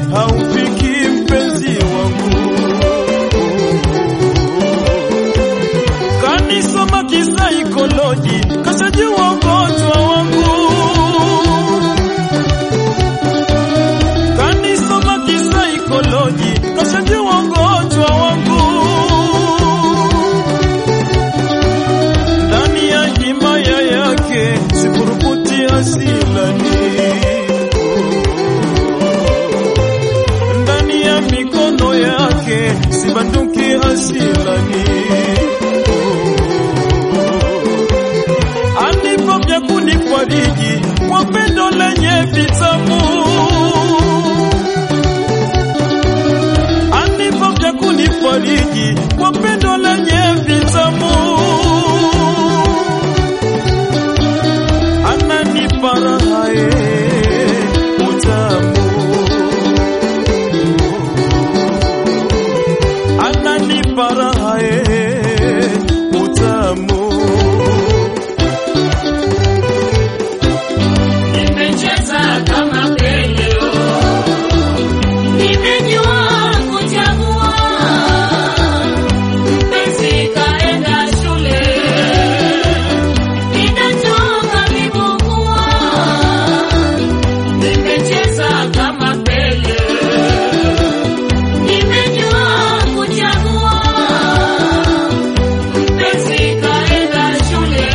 haufiki mpenzi wangu. Kanisoma kisaikoloji, kashajua ugonjwa wangu. Kanisoma kisaikoloji, kashajua ugonjwa wangu. Ndani ya himaya yake sipurukuti asilani, ndani ya mikono yake sibanduki asilani. Anipo vya kunifariji kwa pendo lenye vitamu, anipo vya kunifariji kwa pendo lenye vitamu, ananipa raha ye utamu, ananipa raha ye utamu. Nimecheza kama peleo, nimejua kuchagua. Mpenzi kaenda shule, ninatoka vibukua. Nimecheza kama peleo, nimejua kuchagua. Mpenzi kaenda shule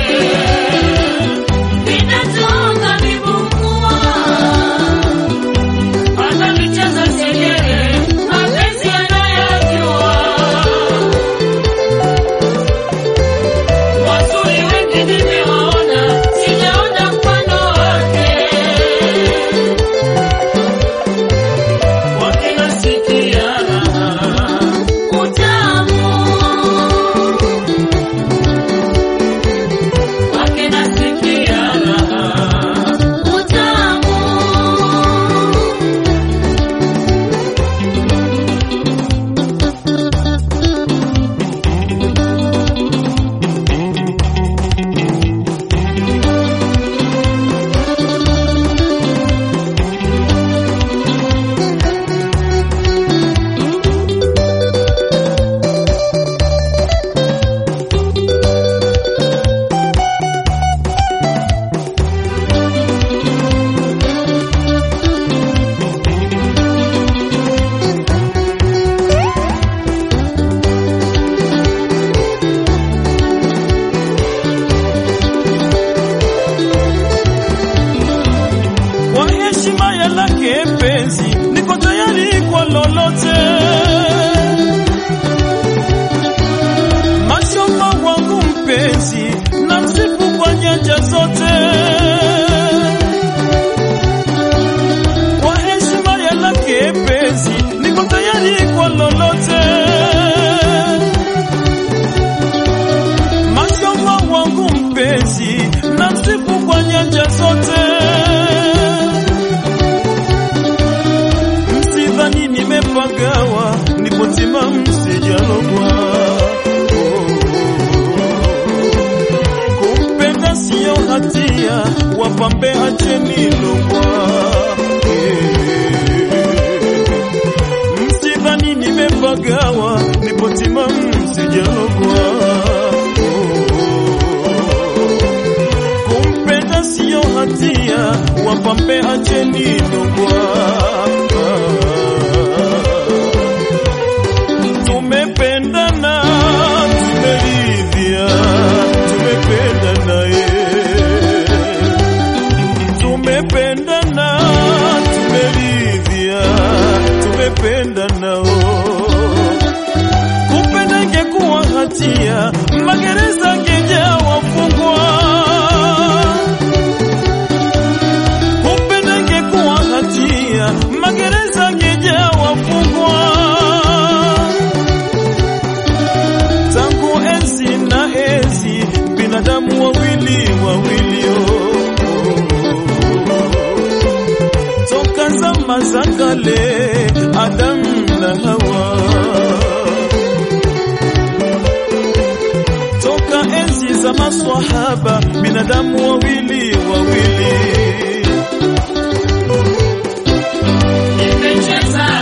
Ninatoka vibukua, ananicheza segere, mapenzi anayajua. Wazuri wengi nimewaona, sijaona mfano wake. Wakinasikia raha, utamu wakinasikia raha utamu. Kwa heshima ya lake penzi, niko tayari kwa lolote. Mashallah wangu mpenzi, na msifu kwa nyanja zote. Kwa heshima ya lake penzi, niko tayari kwa lolote. Mashallah wangu mpenzi, na msifu kwa nyanja zote. Msidhani nimepagawa, nipo timamu sijalogwa. Kumpenda siyo hatia, wapambe acheni logwa. Msidhani nimepagawa, nipo timamu sijalogwa. Kumpenda siyo hatia, wapambe acheni logwa. Tumependana, tumeridhia, tumependana ye. Tumependana, tumeridhia, tumependana oh. Kupenda ingekuwa hatia, magereza ngejaa wafungwa. Kupenda ingekuwa hatia, magereza ngejaa wafungwa. Tangu enzi na enzi, binadamu wawili wawili oh. Toka zama za kale, Adamu na Hawa toka enzi za maswahaba, binadamu wawili wawili. Nimecheza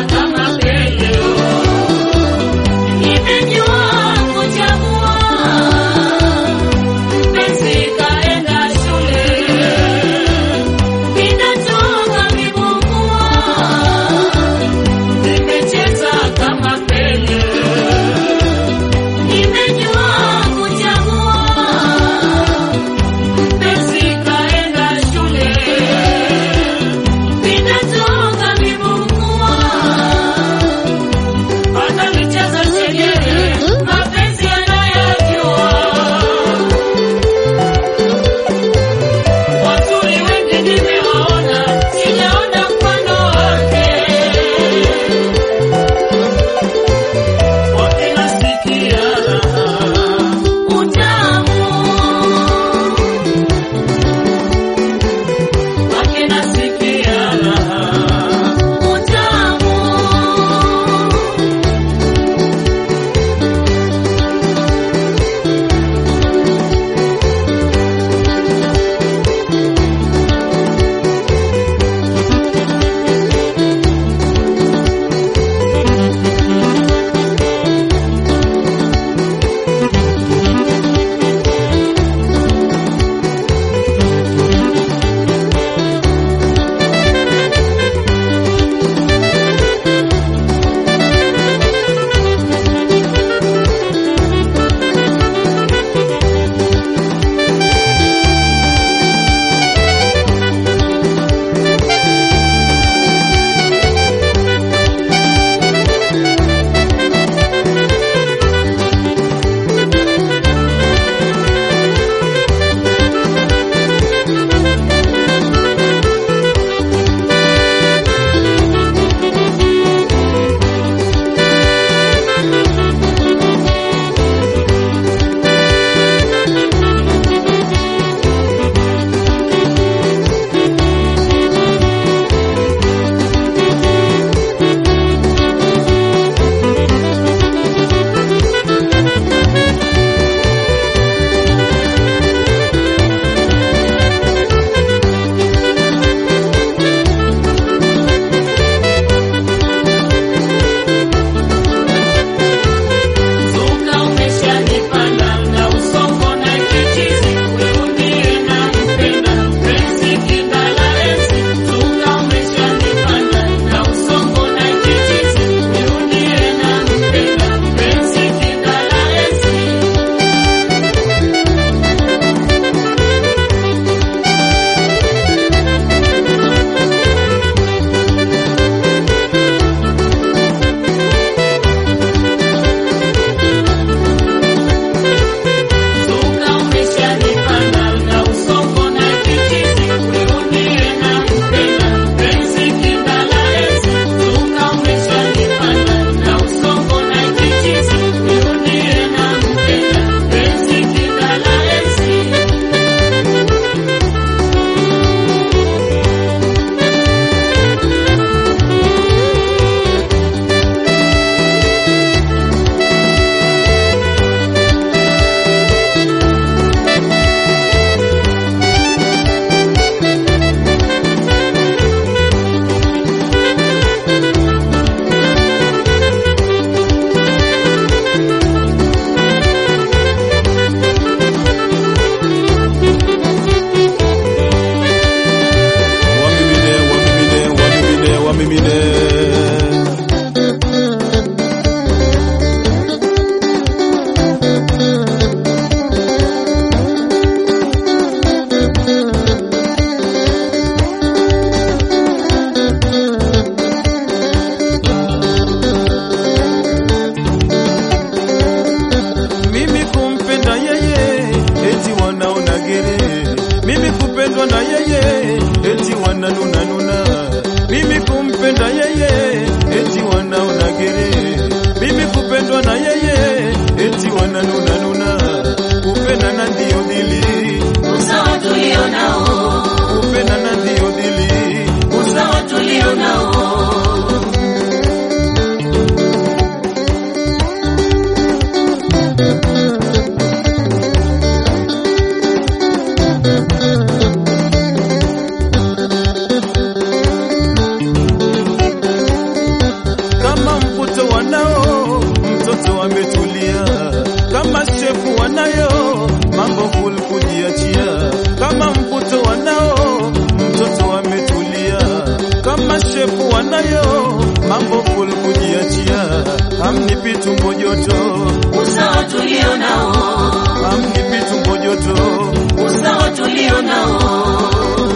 nayo mambo full kujiachia, hamnipi tumbo joto, usawa tulio nao, hamnipi tumbo joto. usawa tulio nao.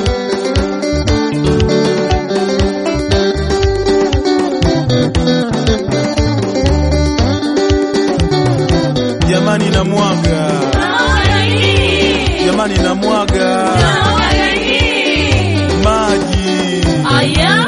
Jamani na mwaga, Haya hii, jamani na mwaga haya hii. maji. Aya,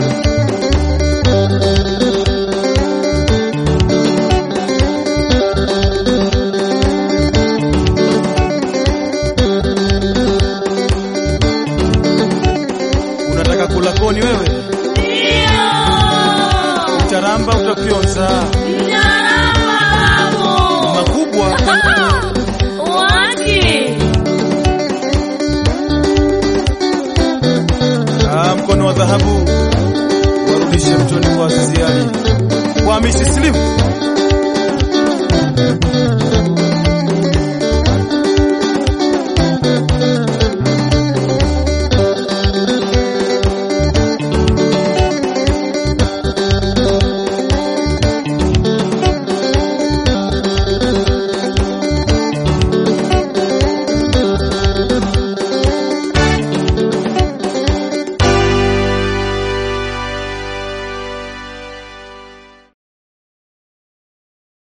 Unataka kula koni wewe? ndio. Utaramba utafyonza Mtaalamu. makubwa. Wapi? Ah, mkono wa dhahabu warudishe mtoni kwa Azizi Ali, kwa Hamisi Slim.